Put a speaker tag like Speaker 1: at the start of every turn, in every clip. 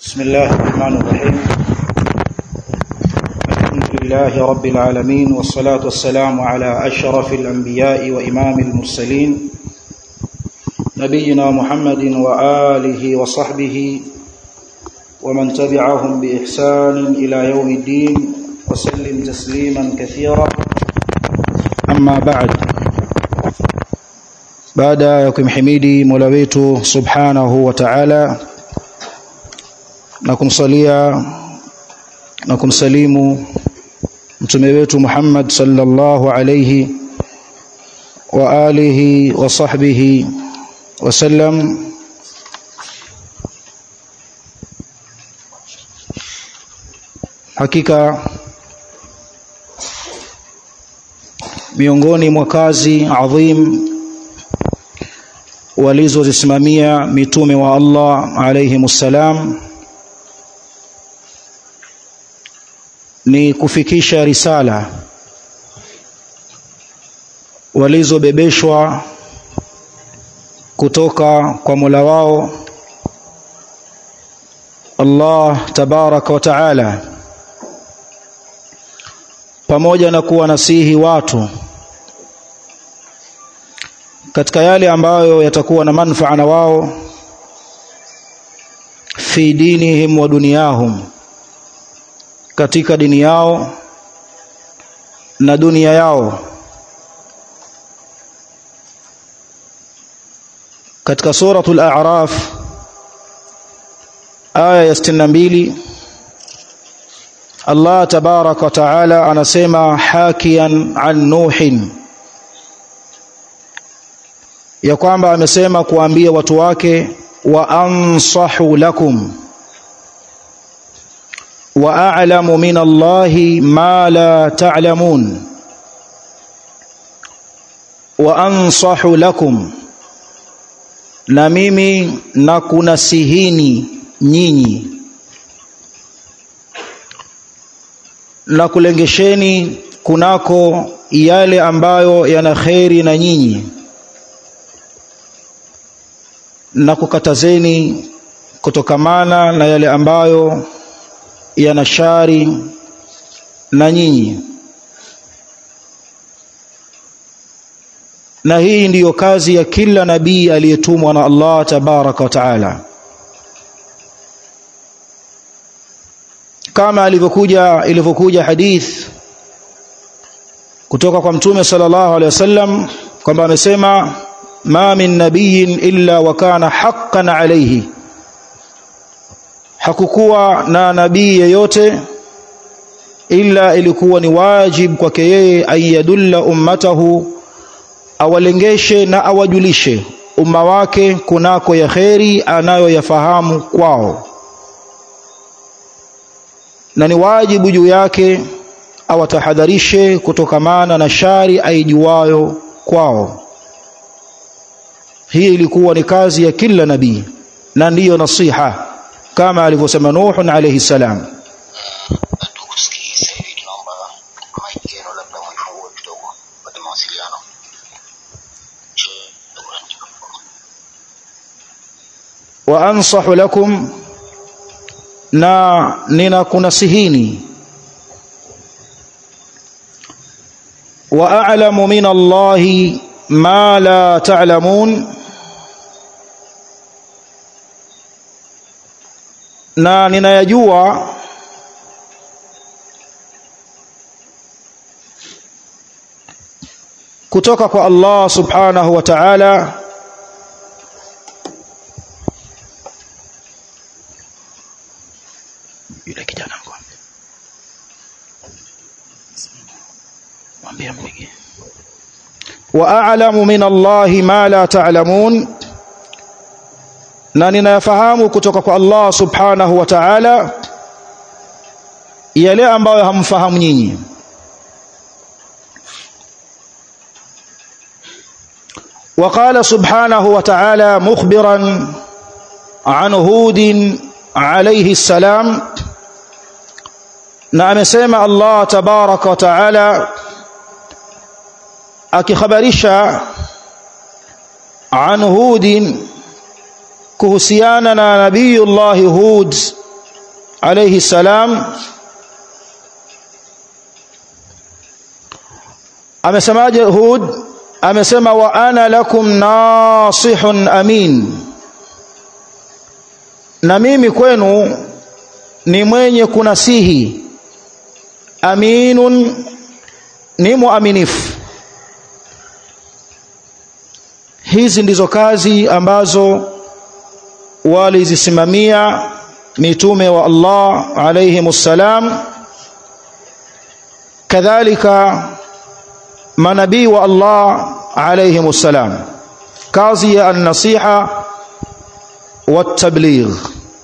Speaker 1: بسم الله الرحمن الرحيم الحمد لله رب العالمين والصلاة والسلام على أشرف الأنبياء وإمام المرسلين نبينا محمد وآله وصحبه ومن تبعهم بإحسان إلى يوم الدين وسلم تسليما كثيرا أما بعد baada ya kumhimidi Mola wetu Subhanahu wa Ta'ala na kumsalia na kumsalimu mtume wetu Muhammad sallallahu alayhi wa alihi wa sahbihi wasallam hakika miongoni mwa kazi adhim walizozisimamia mitume wa Allah alayhimussalam ni kufikisha risala walizobebeshwa kutoka kwa Mola wao Allah tabaraka wa taala pamoja na kuwa nasihi watu katika yale ambayo yatakuwa na manufaa na wao fi dinihim wa duniyahum katika dini yao na dunia yao katika suratul a'raf aya ya 62 Allah tabaraka wa taala anasema hakian an nuhin ya kwamba amesema kuambia watu wake wa ansahu lakum wa a'lamu min Allahi ma la ta'lamun wa ansahu lakum na mimi na kunasihini nyinyi na kulengesheni kunako yale ambayo yana kheri na nyinyi na kukatazeni kutokamana na yale ambayo yana shari na nyinyi na hii ndiyo kazi ya kila nabii aliyetumwa na Allah tabaraka wa taala kama alivyokuja ilivyokuja hadith kutoka kwa mtume sallallahu alaihi wasallam kwamba amesema ma min nabiyin illa wa kana haqqan alayhi hakukuwa na nabii yeyote ila ilikuwa ni wajib kwake yeye ayadulla ummatahu awalengeshe na awajulishe umma wake kunako ya kheri anayoyafahamu kwao na ni wajibu juu yake awatahadharishe kutokamana na shari aijuayo kwao hii ilikuwa ni kazi ya kila nabii na ndiyo nasiha kama alivyosema Nuh alayhi salam wa ansahu lakum na ninakunasihini wa a'lamu min Allahi ma la ta'lamun na ninayajua kutoka kwa Allah subhanahu wa ta'ala yule kijana mkwambie mwambie mpige wa a'lamu min Allah ma la ta'lamun na ninayafahamu kutoka kwa Allah subhanahu wa ta'ala yale ambayo hamfahamu nyinyi وقال سبحانه وتعالى مخبرا عن هود عليه السلام na amesema Allah tabaraka wa taala akikhabarisha an hudin kuhusiana na nabiyullahi hud alayhi salam amesemaje Hud amesema wa ana lakum nasihun amin na mimi kwenu ni mwenye kunasihi aminun ni muaminifu hizi ndizo kazi ambazo walizisimamia mitume wa Allah alayhimussalam kadhalika manabii wa Allah alayhimussalam kazi ya an-nasiha wat-tabligh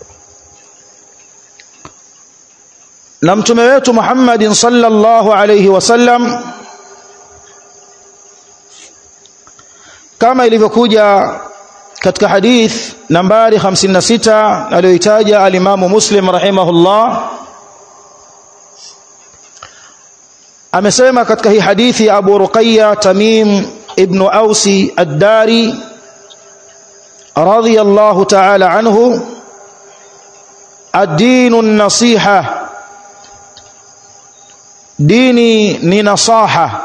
Speaker 1: na mtume wetu Muhammadin sallallahu alayhi wasallam kama ilivyokuja katika hadith nambari 56 aliyoitaja alimamu Muslim rahimahullah amesema katika hii hadithi ya Abu Ruqayya Tamim ibn Ausi ad-Dari radiyallahu ta'ala anhu ad-dinu an-nasiha dini ni nasaha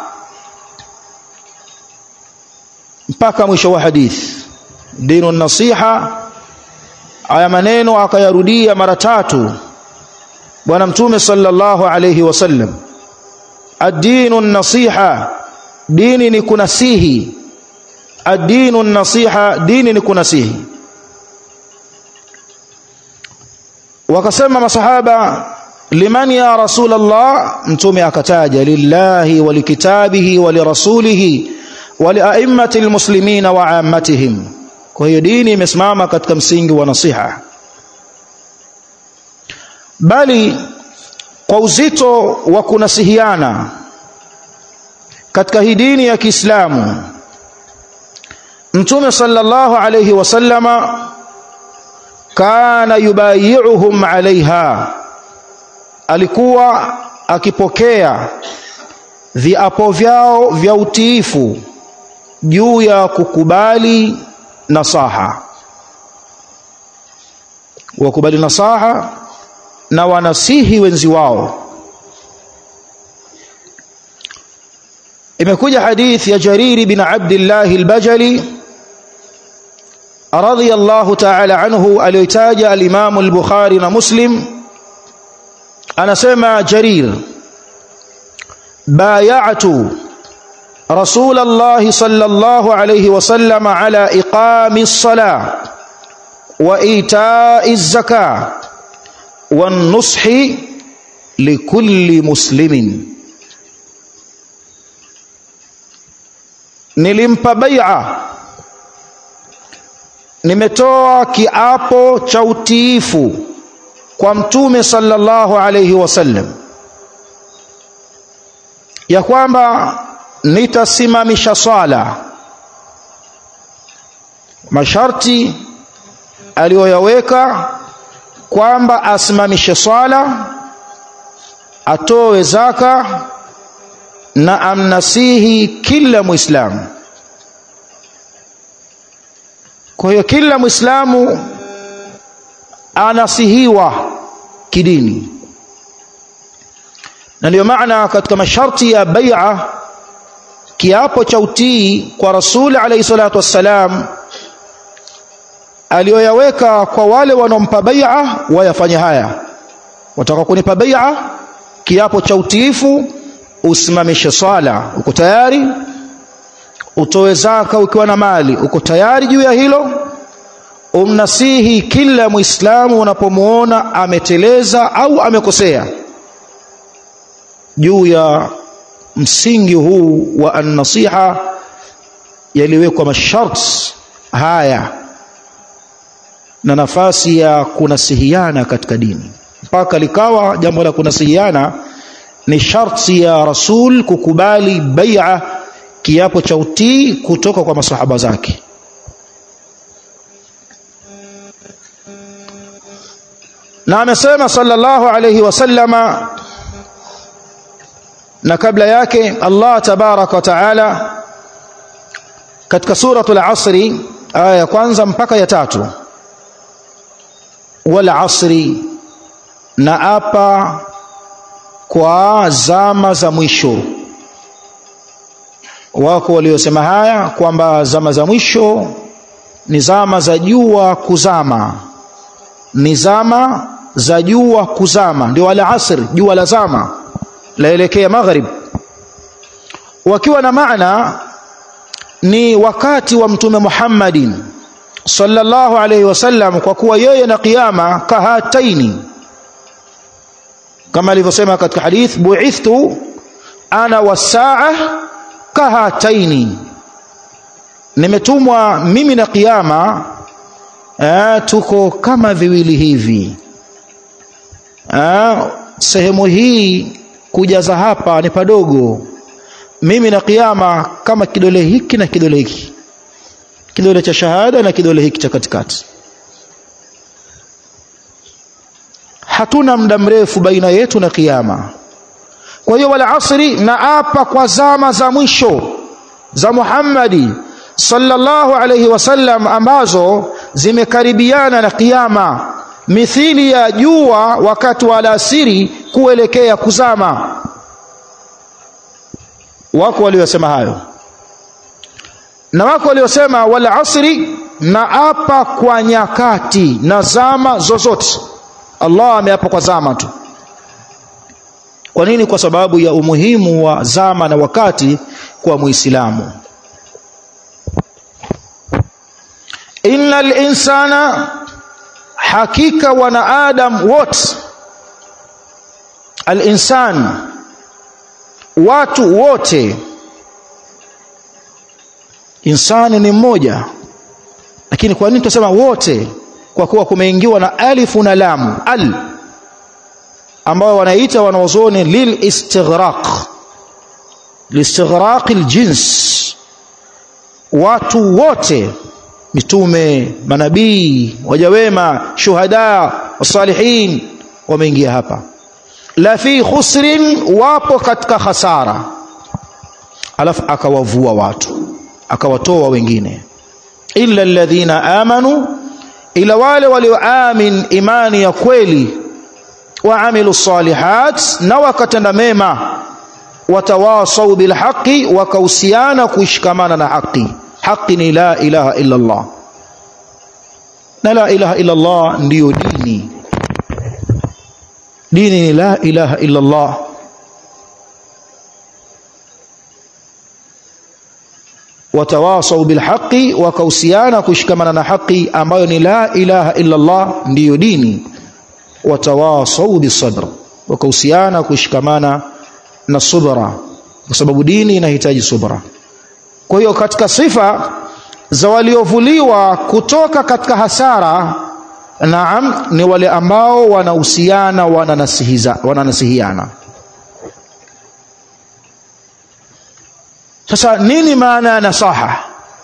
Speaker 1: mpaka mwisho wa hadith dinu nasiha aya maneno akayarudia mara tatu bwana mtume sallallahu alayhi wasallam ad-dinu nasiha dini ni kunasihi ad-dinu nasiha dini ni kunasihi wakasema masahaba liman ya rasul Allah mtume akataja lillahi wa likitabihi wa lirasulihi wa lia'immati almuslimina wa 'ammatihim kwa hiyo dini imesimama katika msingi wa nasiha bali kwa uzito wa kunasihiana katika hii dini ya Kiislamu Mtume sallallahu alayhi wasallama kana yubayi'uhum alaiha alikuwa akipokea viapo vyao vya utiifu juu ya kukubali nasaha wakubali nasaha na wanasihi wenzi wao imekuja hadithi ya Jariri bin Abdullah al-Bajali radiyallahu ta'ala anhu aliyotaja al-Imam al-Bukhari na Muslim anasema Jarir bay'atu رسول الله صلى الله عليه وسلم على إقام الصلاة وإيتاء الزكاة والنصح لكل مسلم nilimpa bai'a nimetoa kiapo cha utiifu kwa mtume sallallahu alayhi wasallam ya kwamba nitasimamisha swala masharti aliyoyaweka kwamba asimamishe swala atoe zaka na amnasihi kila muislamu kwa hiyo kila muislamu anasihiwa kidini na ndio maana katika masharti ya bai'a kiapo cha utii kwa rasuli alayhi salatu wassalam aliyoyaweka kwa wale wanaompa bai'a wayafanye haya wataka kunipa bai'a kiapo cha utiifu usimamishe swala uko tayari utoe zaka ukiwa na mali uko tayari juu ya hilo umnasihi kila muislamu unapomuona ameteleza au amekosea juu ya msingi huu wa an-nasiha yaliwekwa masharti haya na nafasi ya kunasihiana katika dini mpaka likawa jambo la kunasihiana ni sharti ya rasul kukubali bai'a kiapo cha utii kutoka kwa masahaba zake na amesema sallallahu alayhi wasallama na kabla yake Allah tabarak wa taala katika suratul asri aya ya kwanza mpaka ya tatu wal asri na apa kwa zama za mwisho wako waliosema haya kwamba zama za mwisho ni zama za jua kuzama ni zama za jua kuzama ndio wala asri jua la zama laelekea maghrib wakiwa na maana ni wakati wa mtume Muhammadin sallallahu alayhi wasallam kwa kuwa yeye na kiyama kahataini kama alivyosema katika hadith bu'ithtu ana wasaa kahataini nimetumwa mimi na kiyama eh, tuko kama viwili hivi eh, sehemu hii kujaza hapa ni padogo mimi na kiyama kama kidole hiki na kidole hiki kidole cha shahada na kidole hiki cha katikati hatuna muda mrefu baina yetu na kiyama kwa hiyo wala asri na apa kwa zama za mwisho za Muhammadi sallallahu alayhi wasallam ambazo zimekaribiana na kiyama mithili ya jua wakati wa alasiri kuelekea kuzama wako waliosema hayo na wako waliosema wal asri na apa kwa nyakati na zama zozote Allah ameapa kwa zama tu kwa nini kwa sababu ya umuhimu wa zama na wakati kwa muislamu innal insana hakika wanaadam wote al-insan watu wote insani ni mmoja lakini kwa nini tunasema wote kwa kuwa kumeingiwa na alifu na lamu al ambao wanaita wanaozoni lil istighraq listighraq aljins watu wote mitume manabii wajawema shuhada wasalihin wameingia hapa la fi khusrin wapo katika hasara alafu akawavua watu akawatoa wengine illa alladhina amanu ila wale walioamin imani ya kweli waamilu salihat na wakatenda mema watawasau bilhaqi wakahusiana kuishikamana na haki haki ni la ilaha illa Allah na la ilaha illa Allah ndiyo dini dini ni la ilaha illa Allah watawasau bilhaqi wakahusiana kushikamana na haki ambayo ni la ilaha illa Allah ndiyo dini watawasau bisabr wakahusiana kushikamana na subra kwa sababu dini inahitaji subra kwa hiyo katika sifa za waliovuliwa kutoka katika hasara naam ni wale ambao wanahusiana wananasihiza wananasihiana sasa nini maana ya nasaha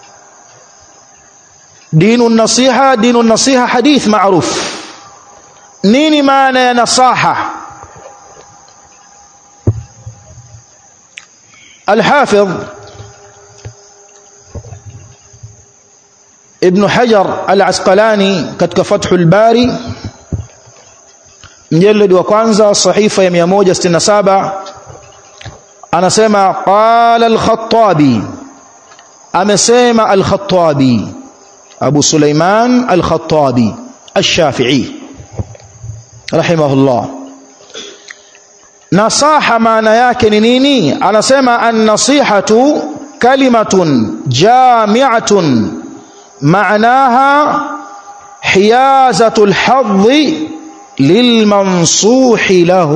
Speaker 1: dinu nasiha dinu nasiha hadith maruf nini maana ya nasaha الحافظ ابن حجر العسقلاني katika Fathul Bari mjeledi wa kwanza sahifa ya 167 anasema qala al-Khattabi amesema al-Khattabi Abu Sulaiman al-Khattabi al-Shafi'i rahimahullah nasaha maana yake ni nini anasema an-nasihatu kalimatun jami'atun معناها حيازة الحظ للمنصوح له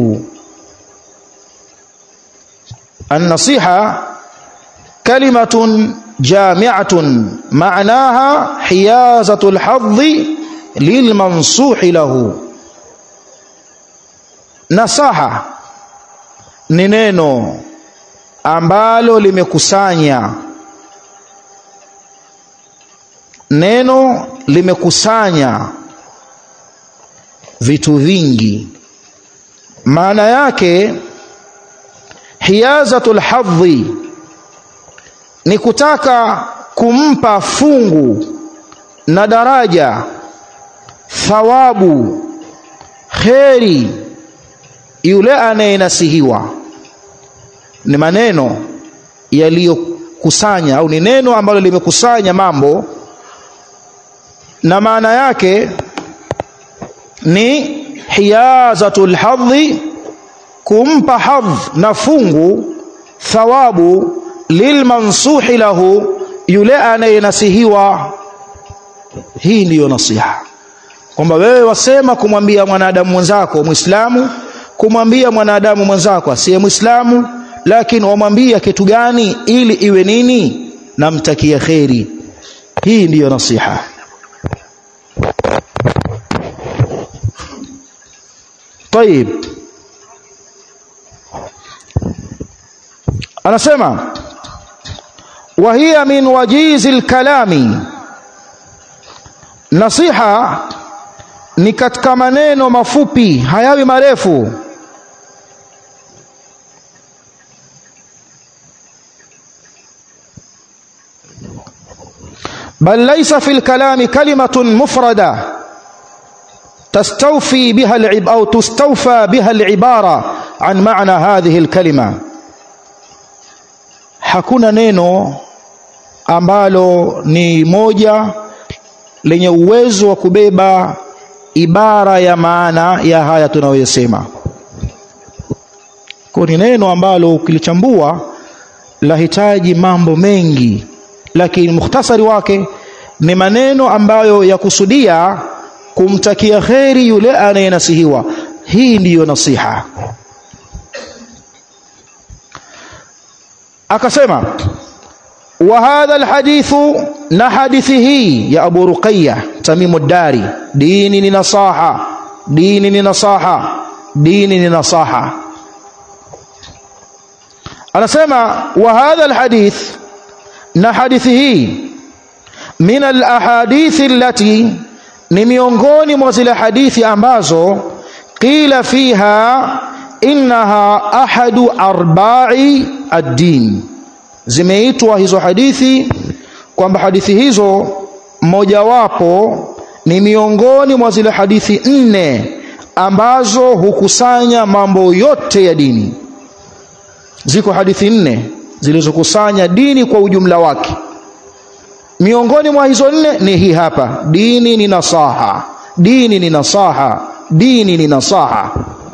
Speaker 1: النصيحة كلمة جامعة معناها حيازة الحظ للمنصوح له نصاحة ni neno ambalo limekusanya neno limekusanya vitu vingi maana yake hiyazatul hadhi ni kutaka kumpa fungu na daraja thawabu kheri yule anayenasihiwa ni maneno yaliyokusanya au ni neno ambalo limekusanya mambo na maana yake ni hiyazatul hadhi kumpa hadh na fungu thawabu lilmansuhi lahu yule anayenasihiwa hii ndiyo nasiha kwamba wewe wasema kumwambia mwanadamu mwenzako Muislamu kumwambia mwanadamu mwenzako asiye Muislamu lakini wamwambia kitu gani ili iwe nini namtakia kheri hii ndiyo nasiha طيب anasema wa hiya min wajizi lkalami nasiha ni katika maneno mafupi hayawi marefu بل ليس في الكلام كلمة مفردة تستوفي بها العب أو تستوفى بها العبارة عن معنى هذه الكلمة hakuna neno ambalo ni moja lenye uwezo wa kubeba ibara ya maana ya haya tunayoyasema kwa ni neno ambalo ukilichambua lahitaji mambo mengi lakini mukhtasari wake ni maneno ambayo yakusudia kumtakia kheri yule anayenasihiwa hii ndiyo nasiha akasema wa hadha alhadithu na hadithi hii ya Abu Ruqayya Tamimu Dari dini ni nasaha dini ni nasaha dini ni nasaha anasema wa hadha alhadith na hadithi hii min alahadithi allati ni miongoni mwa zile hadithi ambazo qila fiha innaha ahadu arba'i ad-din zimeitwa hizo hadithi kwamba hadithi hizo mojawapo ni miongoni mwa zile hadithi nne ambazo hukusanya mambo yote ya dini ziko hadithi nne zilizokusanya dini kwa ujumla wake miongoni mwa hizo nne ni hii hapa dini ni nasaha dini ni nasaha dini ni nasaha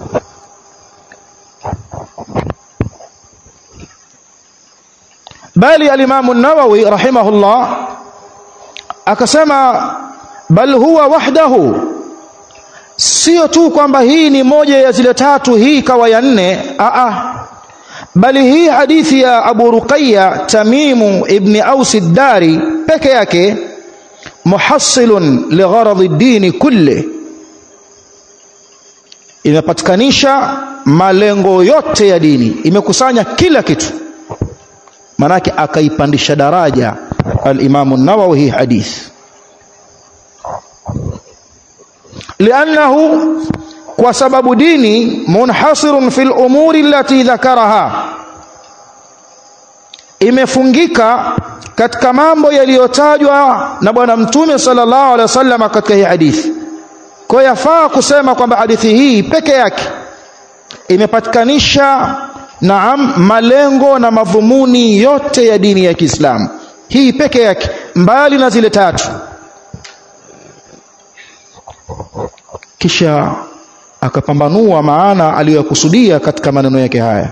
Speaker 1: bali alimamu nawawi rahimahullah akasema bal huwa wahdahu sio tu kwamba hii ni moja ya zile tatu hii kawa ya nne a bali hii hadithi ya Abu Ruqayya Tamimu ibn Aus ad-Dari peke yake muhassilun ligharad ad-din kulli imepatikanisha malengo yote ya dini imekusanya kila kitu manake akaipandisha daraja al-Imam an-Nawawi hii hadith li'annahu kwa sababu dini munhasirun fil umuri allati dhakaraha imefungika katika mambo yaliyotajwa na bwana mtume sallallahu alaihi wasallam katika hii hadithi kwa yafaa kusema kwamba hadithi hii peke yake imepatikanisha naam malengo na madhumuni yote ya dini ya Kiislamu hii peke yake mbali na zile tatu kisha akapambanua maana aliyokusudia katika maneno yake haya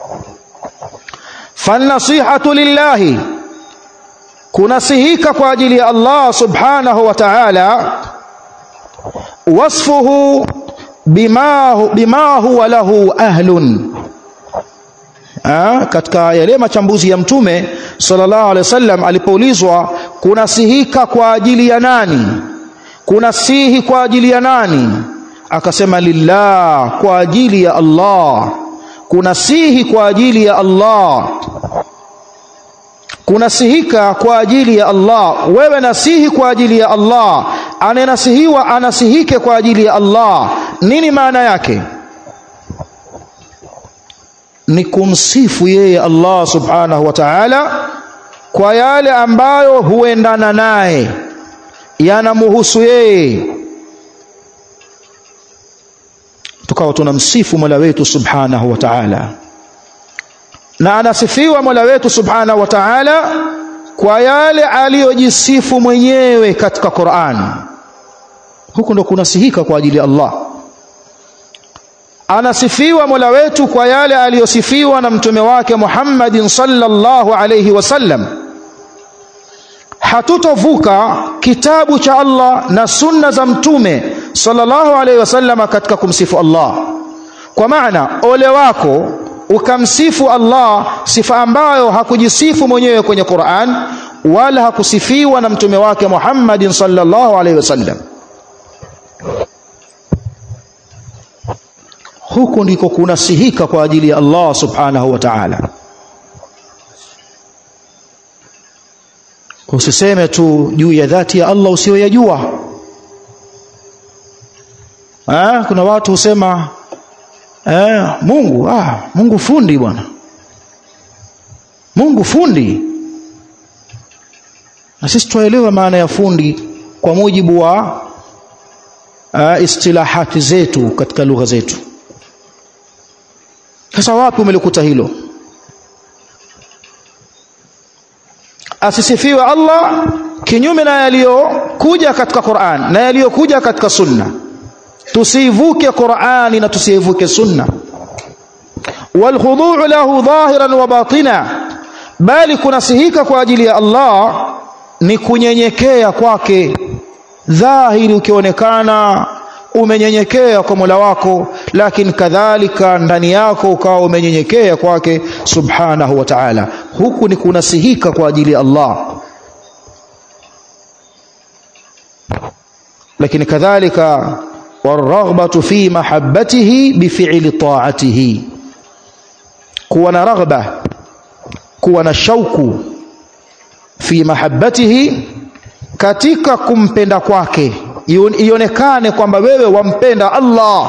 Speaker 1: fanasihatu lillahi kunasihika kwa ajili ya Allah subhanahu wa ta'ala wasfuhu bima bima huwa lahu ahlun ha, katika yale machambuzi ya mtume sallallahu alaihi wasallam alipoulizwa kunasihika kwa ajili ya nani kunasihi kwa ajili ya nani akasema lillah kwa ajili ya Allah kunasihi kwa ajili ya Allah kunasihika kwa ajili ya Allah wewe nasihi kwa ajili ya Allah anayenasihiwa anasihike kwa ajili ya Allah nini maana yake ni kumsifu yeye Allah subhanahu wa ta'ala kwa yale ambayo huendana naye yanamhusu yeye tukawa tunamsifu Mola wetu Subhanahu wa Ta'ala na anasifiwa Mola wetu Subhanahu wa Ta'ala kwa yale aliyojisifu mwenyewe katika Qur'an huko ndo kunasihika kwa ajili ya Allah anasifiwa Mola wetu kwa yale aliyosifiwa na mtume wake Muhammadin sallallahu alayhi wasallam hatutovuka kitabu cha Allah na sunna za mtume sallallahu alayhi wasallam katika kumsifu Allah kwa maana ole wako ukamsifu Allah sifa ambayo hakujisifu mwenyewe kwenye Qur'an wala hakusifiwa na mtume wake Muhammadin sallallahu alayhi wasallam huku ndiko kunasihika kwa ajili ya Allah subhanahu wa ta'ala usiseme tu juu ya dhati ya Allah usiyoyajua ah kuna watu husema eh Mungu ah Mungu fundi bwana Mungu fundi na sisi tuelewa maana ya fundi kwa mujibu wa uh, istilahati zetu katika lugha zetu sasa wapi umelikuta hilo asisifiwe Allah kinyume na yaliyokuja katika Qur'an na yaliyokuja katika Sunna tusivuke Qur'ani na tusivuke Sunna walkhudu' lahu dhahiran wa batina bali kunasihika kwa ajili ya Allah ni kunyenyekea kwake dhahiri ukionekana umenyenyekea kwa Mola wako lakini kadhalika ndani yako ukawa umenyenyekea kwake subhanahu wa ta'ala huku ni kunasihika kwa ajili ya Allah lakini kadhalika warghbatu fi mahabbatihi bifi'li ta'atihi kuwa na raghba kuwa na shauku fi mahabbatihi katika kumpenda kwake ionekane kwamba wewe wampenda Allah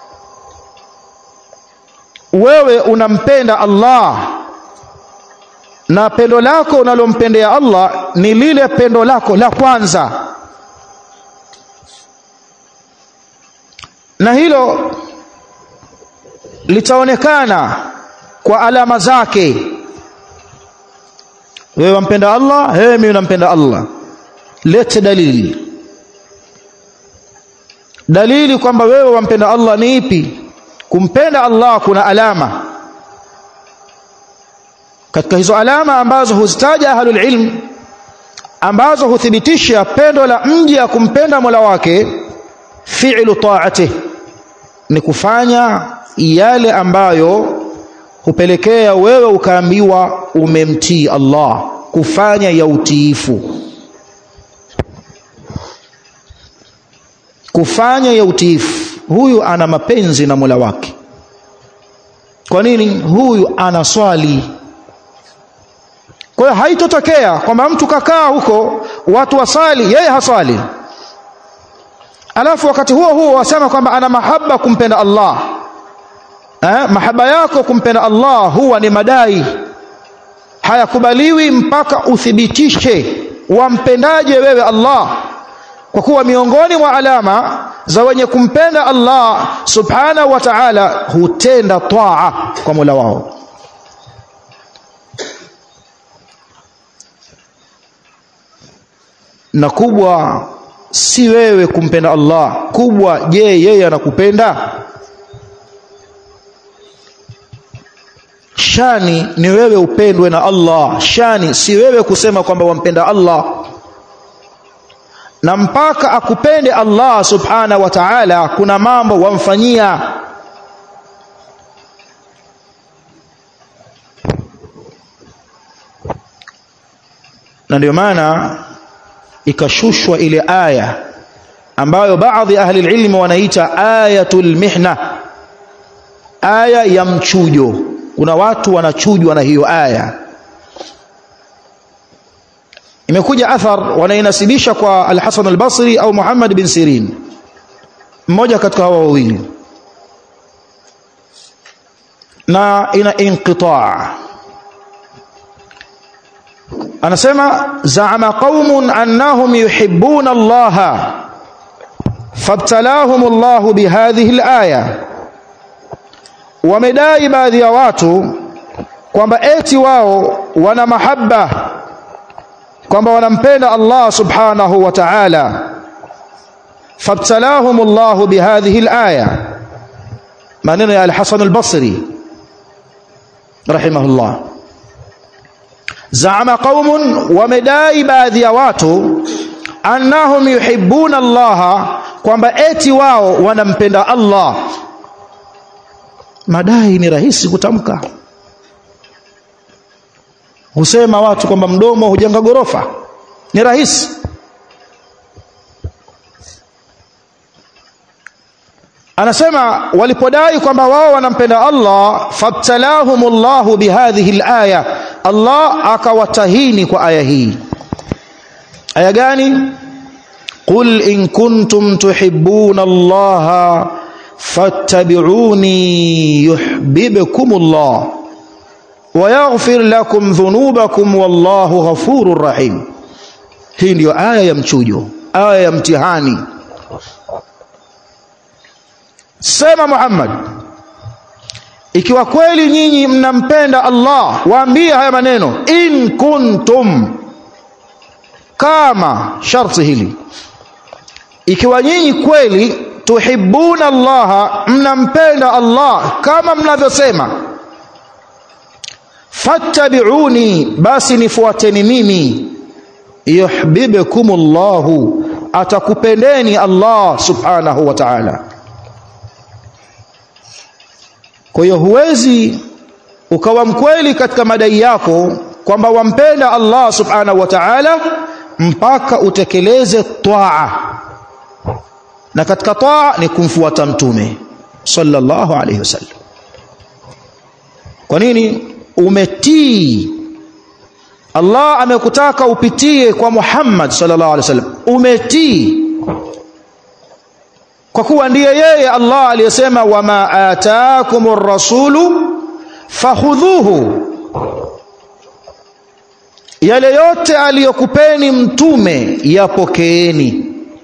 Speaker 1: wewe unampenda Allah na pendo lako unalompendea Allah ni lile pendo lako la kwanza na hilo litaonekana kwa alama zake wewe wampenda Allah wewe mimi nampenda Allah lete dalili dalili kwamba wewe wampenda Allah ni ipi kumpenda Allah kuna alama katika hizo alama ambazo huzitaja ahlul ilm ambazo huthibitisha pendo la mja kumpenda Mola wake fi'lu ta'ati ni kufanya yale ambayo hupelekea wewe ukaambiwa umemtii Allah kufanya ya utiifu kufanya ya utiifu huyu ana mapenzi na Mola wake kwa nini huyu ana swali kwa hiyo haitotokea kwamba mtu kakaa huko watu wasali yeye haswali alafu wakati huo huo wasema kwamba ana mahaba kumpenda Allah eh, mahaba yako kumpenda Allah huwa ni madai hayakubaliwi mpaka uthibitishe wampendaje wewe Allah kwa kuwa miongoni mwa alama za wenye kumpenda Allah subhanahu wa ta'ala hutenda taa kwa Mola wao na kubwa si wewe kumpenda Allah kubwa je yeye anakupenda shani ni wewe upendwe na Allah shani si wewe kusema kwamba wampenda Allah na mpaka akupende Allah subhana wa ta'ala kuna mambo wamfanyia na ndio maana ikashushwa ile aya ambayo baadhi ahli ilmi wanaita ayatul mihna aya ya mchujo kuna watu wanachujwa na hiyo aya imekuja athar wanainasibisha kwa al-Hasan al-Basri au Muhammad bin Sirin mmoja katika hawa wawili na ina inqitaa anasema zaama qaumun annahum yuhibbuna Allah fabtalahum Allah bihadhihi al-aya wamedai baadhi ya watu kwamba eti wao wana mahaba kwamba wanampenda Allah subhanahu wa ta'ala fabtalahum Allah bihadhihi al-aya maneno ya al-Hasan al-Basri rahimahullah zaama qaumun wamedai baadhi ya watu annahum yuhibbuna Allah kwamba eti wao wanampenda Allah madai ni rahisi kutamka husema watu kwamba mdomo hujenga gorofa ni rahisi anasema walipodai kwamba wao wanampenda Allah fabtalahumullahu bihadhihi alaya Allah akawatahini kwa aya hii aya gani qul in kuntum tuhibbuna Allah fattabi'uni yuhibbukumullah wayaghfir lakum dhunubakum wallahu ghafurur rahim hii ndiyo aya ya mchujo aya ya mtihani sema Muhammad ikiwa kweli nyinyi mnampenda Allah waambie haya maneno in kuntum kama sharti hili ikiwa nyinyi kweli tuhibbuna Allah mnampenda Allah kama mnavyosema fattabi'uni basi nifuateni mimi yuhibbukumullahu atakupendeni Allah subhanahu wa ta'ala kwa hiyo huwezi ukawa mkweli katika madai yako kwamba wampenda Allah subhanahu wa ta'ala mpaka utekeleze taa na katika taa ni kumfuata mtume sallallahu alayhi wasallam kwa nini umetii Allah amekutaka upitie kwa Muhammad sallallahu alaihi wasallam umetii kwa kuwa ndiye yeye Allah aliyesema wama ataakumur rasulu fakhudhuhu yale yote aliyokupeni mtume yapokeeni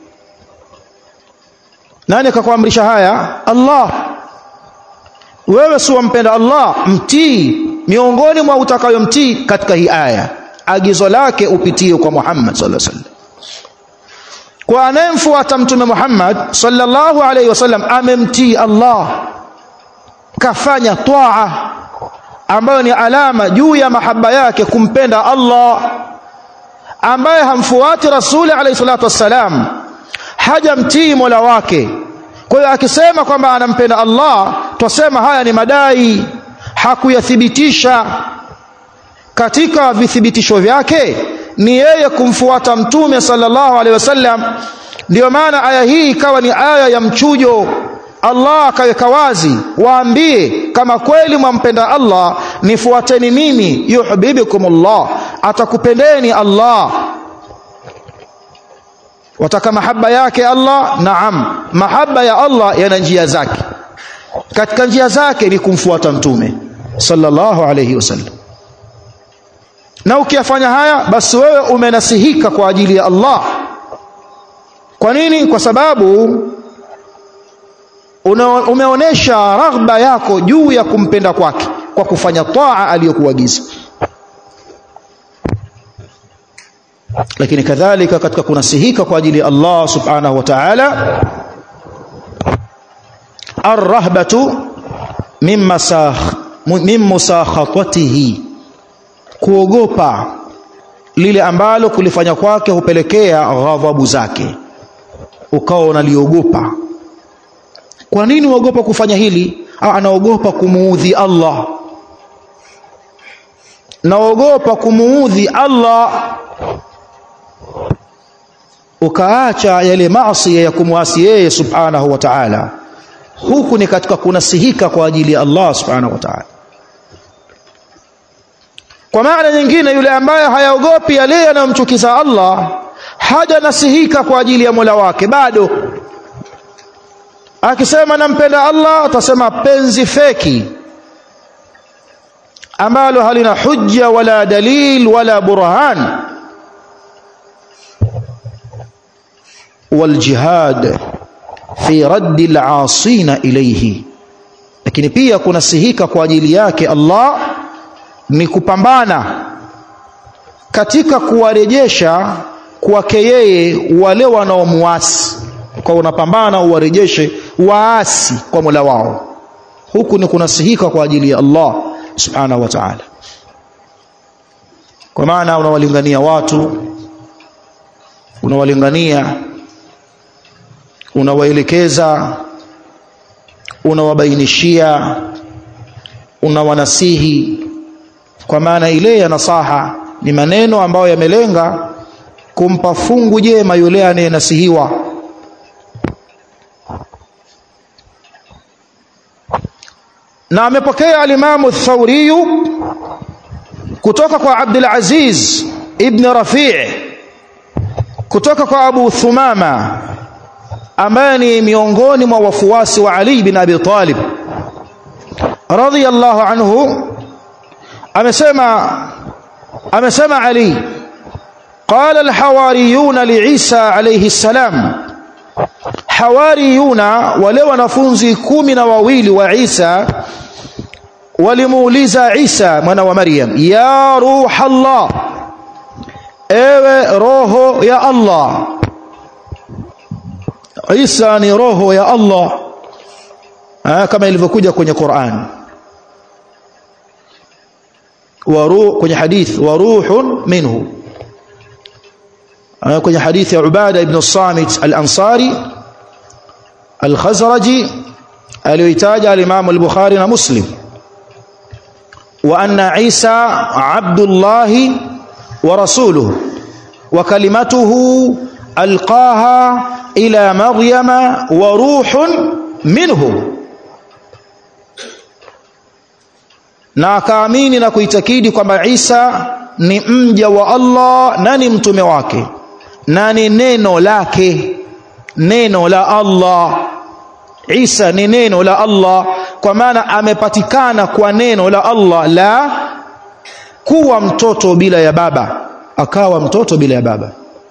Speaker 1: nani akakuamrisha haya Allah wewe si wampenda Allah mtii miongoni mwa utakayomtii katika hii aya agizo lake upitie kwa Muhammad sallallahu alaihi wasallam kwa anayemfuata mtume Muhammad sallallahu alaihi wasallam amemtii Allah kafanya taa ambayo ni alama juu ya mahaba yake kumpenda Allah ambaye hamfuati rasuli alayhi salatu wassalam hajamtii mola wake kwa hiyo akisema kwamba anampenda Allah twasema haya ni madai hakuyathibitisha katika vithibitisho vyake ni yeye kumfuata mtume sallallahu alaihi wasallam ndio maana aya hii ikawa ni aya ya mchujo Allah akaweka wazi waambie kama kweli mwampenda Allah nifuateni mimi yuhibbukumullah atakupendeni Allah wataka mahaba yake Allah naam mahaba ya Allah yana njia zake katika njia zake ni kumfuata mtume sallallahu alayhi wasallam na ukiyafanya haya basi wewe umenasihika kwa ajili ya Allah kwa nini kwa sababu umeonesha raghba yako juu ya kumpenda kwake kwa kufanya taa aliyokuagiza lakini kadhalika katika kunasihika kwa ajili ya Allah subhanahu wa ta'ala arrahbatu mimma min musakhatatihi kuogopa lile ambalo kulifanya kwake hupelekea ghadhabu zake ukawa unaliogopa kwa nini uogopa kufanya hili anaogopa kumuudhi Allah naogopa kumuudhi Allah ukaacha yale maasi ya kumwasi yeye subhanahu wa ta'ala huku ni katika kunasihika kwa ajili ya Allah subhanahu wa ta'ala kwa maana nyingine yule ambaye hayaogopi yale yanayomchukiza Allah haja nasihika kwa ajili ya Mola wake bado akisema nampenda Allah atasema penzi feki ambalo halina hujja wala dalil wala burhan والجهاد في رد العاصين إليه lakini pia kunasihika kwa ajili yake Allah ni kupambana katika kuwarejesha kwake yeye wale wanaomuasi kwa unapambana uwarejeshe waasi kwa Mola wao huku ni kunasihika kwa ajili ya Allah subhanahu wa ta'ala kwa maana unawalingania watu unawalingania unawaelekeza unawabainishia unawanasihi kwa maana ile ya nasaha ni maneno ambayo yamelenga kumpa fungu jema yule anayenasihiwa na amepokea alimamu Thauri kutoka kwa Abdul Aziz ibn Rafi' kutoka kwa Abu Thumama ambaye ni miongoni mwa wafuasi wa Ali bin Abi Talib radhiyallahu anhu amesema amesema Ali قال الحواريون لعيسى عليه السلام hawariyuna wale wanafunzi kumi na wawili wa Isa walimuuliza Isa mwana wa Maryam ya ruh Allah ewe roho ya Allah Isa ni roho ya Allah ha, kama ilivyokuja kwenye Qur'an waruh kwenye hadith wa ruhun minhu kwenye hadithi ya Ubada ibn Samit al-Ansari al-Khazraji aliyoitaja al-Imam al-Bukhari na Muslim wa anna Isa Abdullah wa rasuluhu wa kalimatuhu alqaha ila Maryama wa ruhun minhu na akaamini na kuitakidi kwamba Isa ni mja wa Allah na ni mtume wake na ni neno lake neno la Allah Isa ni neno la Allah kwa maana amepatikana kwa neno la Allah la kuwa mtoto bila ya baba akawa mtoto bila ya baba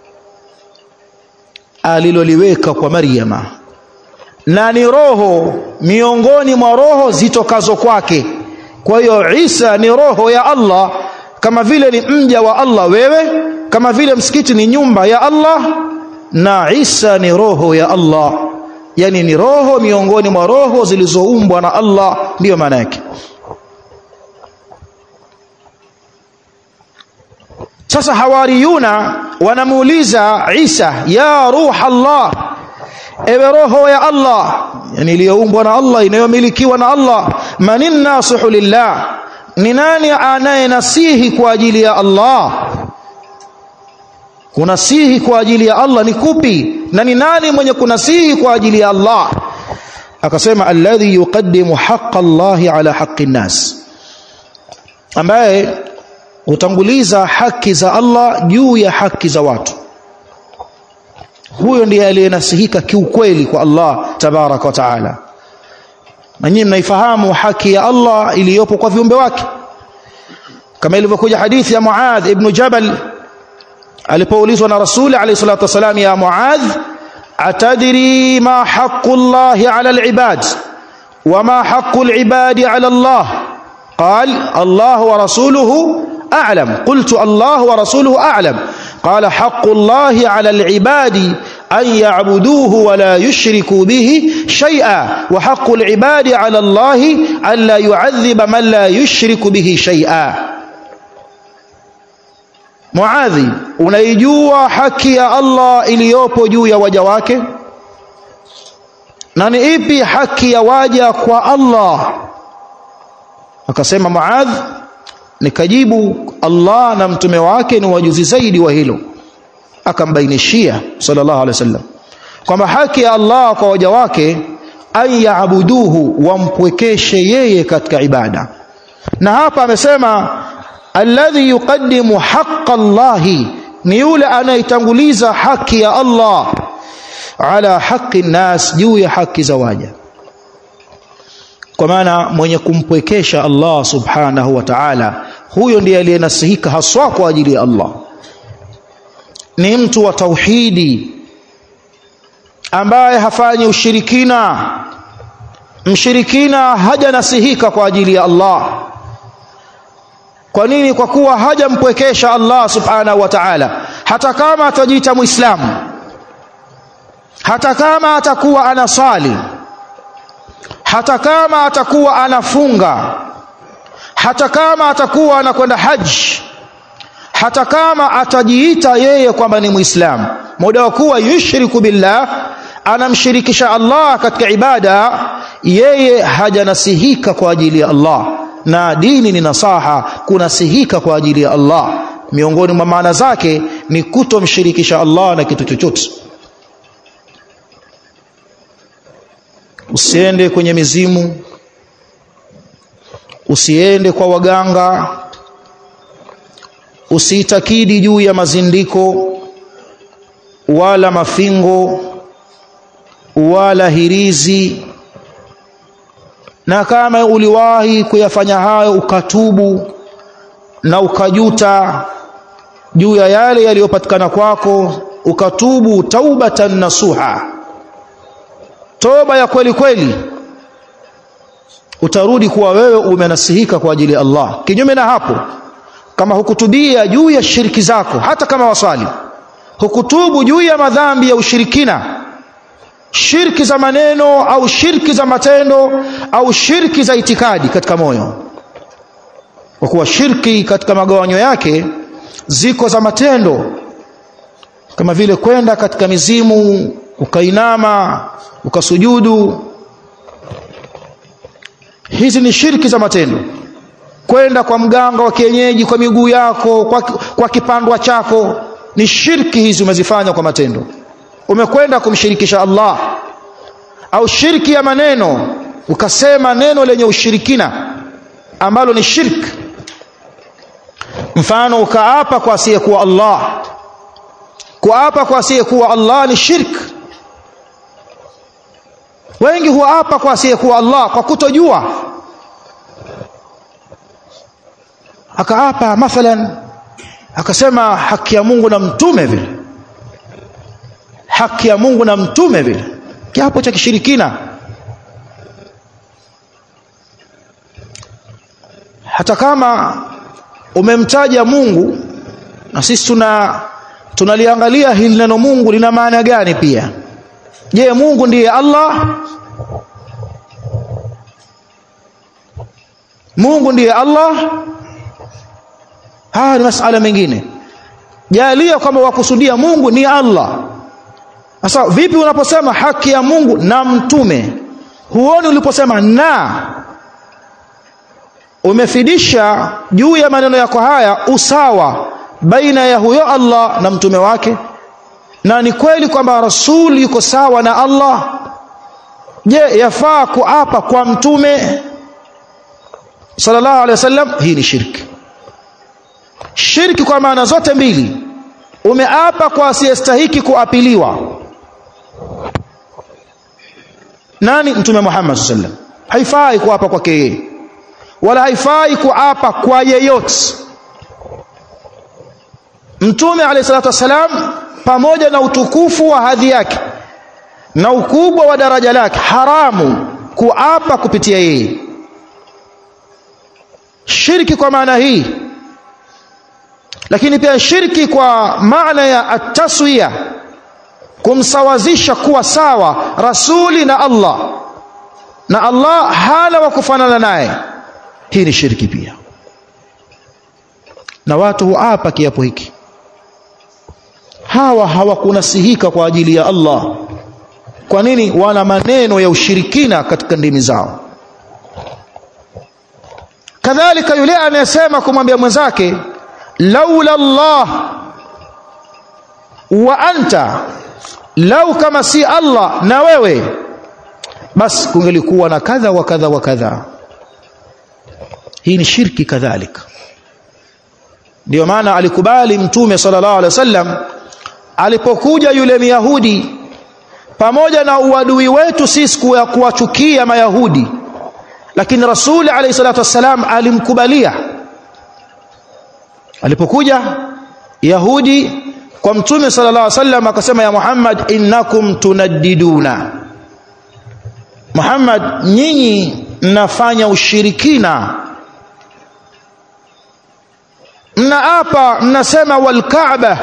Speaker 1: aliloliweka kwa Maryama na ni roho miongoni mwa roho zitokazo kwake kwa hiyo Isa ni roho ya Allah kama vile ni mja wa Allah wewe kama vile msikiti ni nyumba ya Allah na Isa ni roho ya Allah yani ni roho miongoni mwa roho zilizoumbwa na Allah ndiyo maana yake sasa hawariyuna wanamuuliza Isa ya ruh Allah ewe roho ya Allah yani iliyoumbwa na Allah inayomilikiwa na Allah manin nasihu lillah ni nani anayenasihi kwa ajili ya Allah kunasihi kwa ajili ya Allah ni kupi na ni nani mwenye kunasihi kwa ajili ya Allah akasema alladhi yuqaddimu haqqa Allahi ala haqqi nas ambaye hutanguliza haki za Allah juu ya haki za watu huyo ndiye aliyenasihika kiukweli kwa Allah tabaraka wa taala na nyinyi mnaifahamu haki ya Allah iliyopo kwa viumbe wake kama ilivyokuja hadithi ya Muadh ibn Jabal alipoulizwa na Rasuli alayhi salatu wasalam ya Muadh atadri ma haqqu Allahi ala al-ibad wa ma haqqu al-ibadi ala Allah قال الله ورسوله أعلم قلت الله ورسوله أعلم قال حق الله على العباد أن يعبدوه ولا يشركوا به شيئا وحق العباد على الله أن لا يعذب من لا يشرك به شيئا Muadhi unaijua haki ya Allah iliyopo juu ya waja wake na ni ipi haki ya waja kwa Allah akasema Muadh nikajibu Allah na mtume wake ni wajuzi zaidi wa hilo akambainishia sallallahu alaihi wasallam kwamba haki ya Allah kwa waja wake an yaabuduhu wampwekeshe yeye katika ibada na hapa amesema alladhi yuqaddimu haqqa Allahi ni yule anayetanguliza haki ya Allah ala haqi nas juu ya haki za waja kwa maana mwenye kumpwekesha Allah subhanahu wa ta'ala huyo ndiye aliyenasihika haswa kwa ajili ya Allah ni mtu wa tauhidi ambaye hafanyi ushirikina mshirikina hajanasihika kwa ajili ya Allah kwa nini kwa kuwa hajampwekesha Allah subhanahu wa ta'ala hata kama atajiita muislamu hata kama atakuwa anasali hata kama atakuwa anafunga hata kama atakuwa anakwenda haji hata kama atajiita yeye kwamba ni muislamu muda wa kuwa yushriku billah anamshirikisha Allah katika ibada yeye hajanasihika kwa ajili ya Allah na dini ni nasaha kunasihika kwa ajili ya Allah miongoni mwa maana zake ni kutomshirikisha Allah na kitu chochote usiende kwenye mizimu usiende kwa waganga usiitakidi juu ya mazindiko wala mafingo wala hirizi na kama uliwahi kuyafanya hayo ukatubu na ukajuta juu ya yale yaliyopatikana kwako ukatubu taubatan nasuha toba ya kweli kweli utarudi kuwa wewe umenasihika kwa ajili ya Allah kinyume na hapo kama hukutubia juu ya shiriki zako hata kama waswali hukutubu juu ya madhambi ya ushirikina shirki za maneno au shirki za matendo au shirki za itikadi katika moyo kwa kuwa shirki katika magawanyo yake ziko za matendo kama vile kwenda katika mizimu ukainama ukasujudu hizi ni shirki za matendo kwenda kwa mganga wa kienyeji kwa miguu yako kwa, kwa kipandwa chako ni shirki hizi umezifanya kwa matendo umekwenda kumshirikisha Allah au shirki ya maneno ukasema neno lenye ushirikina ambalo ni shirki mfano ukaapa kwa asiyekuwa Allah kuapa kwa asiyekuwa Allah ni shirki wengi huapa kwa asiyekuwa Allah kwa kutojua akaapa mathalan akasema haki ya Mungu na mtume vile haki ya Mungu na mtume vile kiapo cha kishirikina hata kama umemtaja Mungu na sisi tuna tunaliangalia hili neno Mungu lina maana gani pia je Mungu ndiye Allah Mungu ndiye Allah haya ni masala mengine jalia kwamba wakusudia Mungu ni Allah sasa vipi unaposema haki ya Mungu na mtume huoni uliposema na umefidisha juu ya maneno yako haya usawa baina ya huyo Allah na mtume wake na ni kweli kwamba rasul yuko sawa na Allah je yafaa kuapa kwa mtume sallallahu alaihi wasallam hii ni shirki shirki kwa maana zote mbili umeapa kwa asiyestahiki kuapiliwa nani mtume Muhammad sallallahu alaihi wasallam haifai kuapa kwake yeye wala haifai kuapa kwa yeyote mtume alayhi salatu wasalam pamoja na utukufu wa hadhi yake na ukubwa wa daraja lake haramu kuapa kupitia yeye shirki kwa maana hii lakini pia shirki kwa maana ya ataswiya kumsawazisha kuwa sawa rasuli na Allah na Allah hana wa kufanana naye hii ni shirki pia na watu huapa kiapo hiki hawa hawakunasihika kwa ajili ya Allah kwa nini wana maneno ya ushirikina katika ndimi zao kadhalika yule anayesema kumwambia mwenzake laula Allah wa anta lau kama si Allah na wewe basi kungelikuwa na kadha wa kadha wa kadha hii ni shirki kadhalika ndio maana alikubali mtume sallallahu alaihi wasallam alipokuja yule myahudi pamoja na uadui wetu sisi kuwachukia mayahudi lakini rasuli alayhi salatu wassalam alimkubalia alipokuja yahudi kwa mtume sallallahu alaihi wasallam akasema ya Muhammad innakum tunaddiduna Muhammad nyinyi mnafanya ushirikina mnaapa mnasema wal Kaaba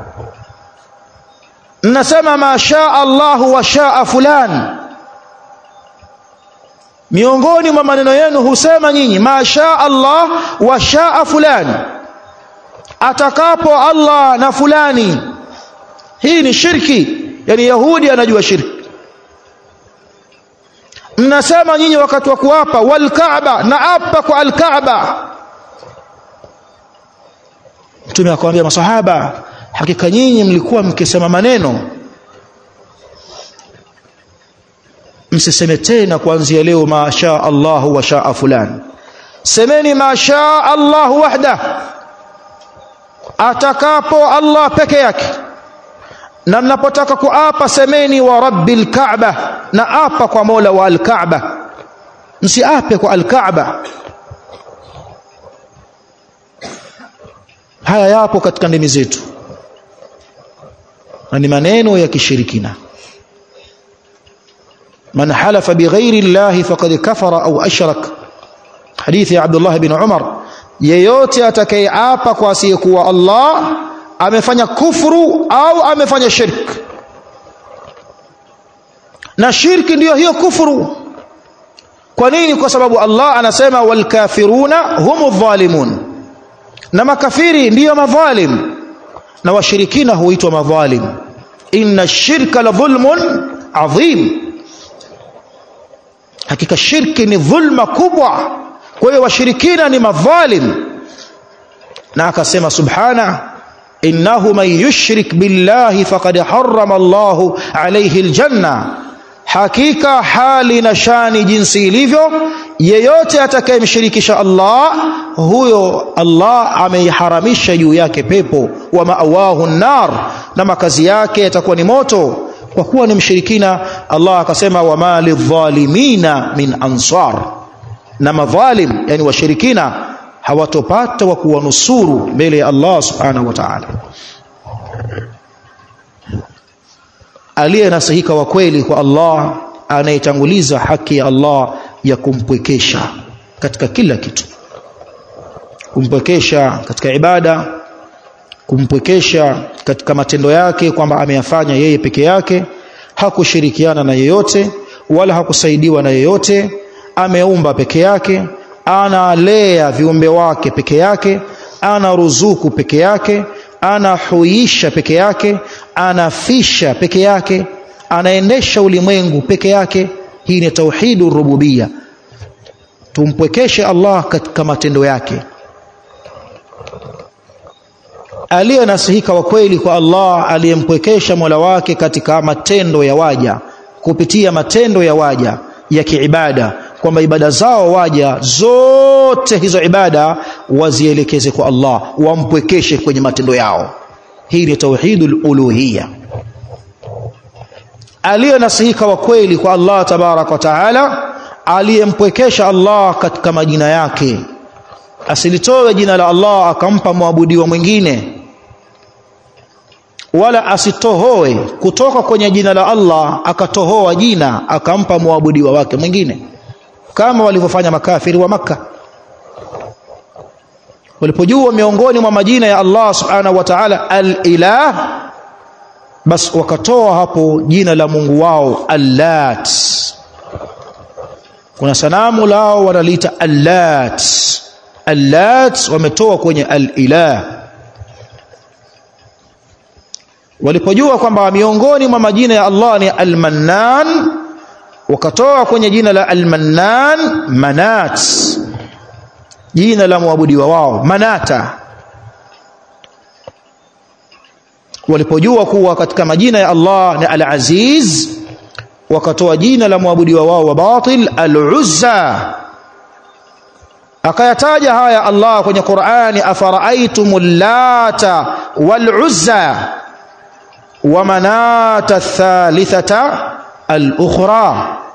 Speaker 1: mnasema ma shaa Allah wa shaa fulan miongoni mwa maneno yenu husema nyinyi ma shaa Allah wa shaa fulan atakapo Allah na fulani hii ni shirki yani yahudi anajua shirki mnasema nyinyi wakati wa kuapa wal Kaaba na apa kwa al Kaaba Mtume akamwambia masahaba hakika nyinyi mlikuwa mkisema maneno msiseme tena kuanzia leo ma shaa Allah wa shaa fulan semeni ma shaa Allah wahda atakapo Allah peke yake na mnapotaka kuapa semeni wa rabbil kaaba na apa kwa mola wa al-kaaba msiape kwa al-kaaba haya yapo katika ndimi zetu na ni maneno ya kishirikina man halafa bighairi llahi faqad kafara au ashrak hadithi ya Abdullah bin Umar yeyote atakayeapa kwa asiyekuwa Allah amefanya kufuru au amefanya shirk na shirki ndiyo hiyo kufuru kwa nini kwa sababu Allah anasema wal kafiruna humu dhalimun na makafiri ndiyo madhalim na washirikina huitwa madhalim inna shirka la dhulmun adhim hakika shirki ni dhulma kubwa kwa hiyo washirikina ni madhalim na akasema subhana innahu man yushrik billahi faqad harrama Allahu alayhi aljanna hakika hali na shani jinsi ilivyo yeyote atakayemshirikisha Allah huyo Allah ameiharamisha juu yake pepo wa maawahu nar na makazi yake yatakuwa ni moto kwa kuwa ni mshirikina Allah akasema wa malidhalimina min ansar na madhalim yani washirikina hawatopata wa kuwanusuru mbele ya Allah subhanahu wa ta'ala aliyenasihika wa kweli kwa Allah anayetanguliza haki ya Allah ya kumpwekesha katika kila kitu kumpwekesha katika ibada kumpwekesha katika matendo yake kwamba ameyafanya yeye peke yake hakushirikiana na yeyote wala hakusaidiwa na yeyote ameumba peke yake analea viumbe wake peke yake ana ruzuku peke yake anahuisha peke yake anafisha peke yake anaendesha ulimwengu peke yake hii ni tauhidur rububia tumpwekeshe Allah katika matendo yake aliyenasihika wa kweli kwa Allah aliyempwekesha Mola wake katika matendo ya waja kupitia matendo ya waja ya kiibada kwamba ibada zao waja zote hizo ibada wazielekeze kwa Allah wampwekeshe kwenye matendo yao hii ni tauhidul uluhiyya aliyenasihika wa kweli kwa Allah tabarak wa taala aliyempwekesha Allah katika majina yake asilitoe jina la Allah akampa mwabudiwa mwingine wala asitohoe kutoka kwenye jina la Allah akatohoa jina akampa mwabudiwa wake mwingine kama walivyofanya makafiri wa maka walipojua miongoni mwa majina ya Allah subhanahu wa ta'ala al-ilah bas wakatoa hapo jina la Mungu wao Allat kuna sanamu lao wanaliita Allat Allat wametoa kwenye al-ilah walipojua kwamba miongoni mwa majina ya Allah ni al-Mannan wakatoa kwenye jina la al-Mannan Manat jina la muabudiwa wao Manata walipojua kuwa katika majina ya Allah ni al-Aziz wakatoa jina la muabudiwa wao wa batil al-Uzza akayataja haya Allah kwenye Qur'ani afara'aytumul lata wal-Uzza wa manata thalithata al-ukhra